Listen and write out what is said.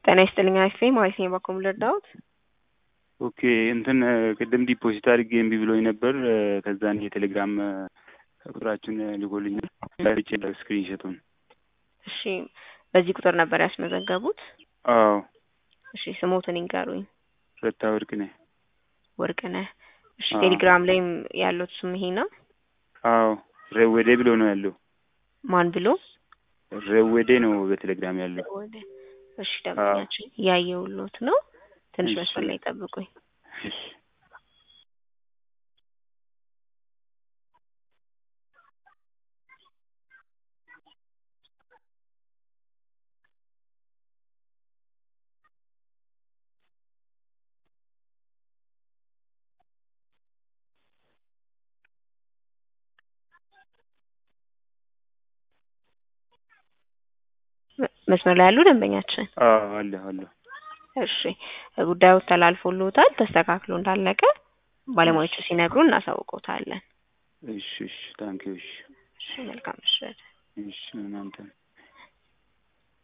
ጤና ይስጥልኝ አይፌ ማለት ነው በኩል ልርዳዎት? ኦኬ እንትን ቅድም ዲፖዚት አድርጌ እምቢ ብሎኝ ነበር። ከዛን የቴሌግራም ቁጥራችን ልኮልኛል ላይቼ ስክሪንሾቱን። እሺ በዚህ ቁጥር ነበር ያስመዘገቡት? አዎ እሺ ስሞትን ይንገሩኝ። ረታ ወርቅ ነህ? ወርቅነህ። እሺ አዎ። ቴሌግራም ላይም ያሉት ስም ይሄ ነው? አዎ ረወዴ ብሎ ነው ያለው። ማን ብሎ? ረወዴ ነው በቴሌግራም ያለው። ወደ እሺ ደምኛችን እያየሁሎት ነው። ትንሽ እሺ። መስመር ላይ ጠብቁኝ። እሺ መ- መስመር ላይ ያሉ ደንበኛችን አዎ አለሁ አለሁ። እሺ ጉዳዩ ተላልፎልዎታል። ተስተካክሎ እንዳለቀ ባለሙያዎቹ ሲነግሩ እናሳውቆታለን። እሺ እሺ ታንኪዩ እሺ እሺ መልካም ምሽት። እሺ እናንተም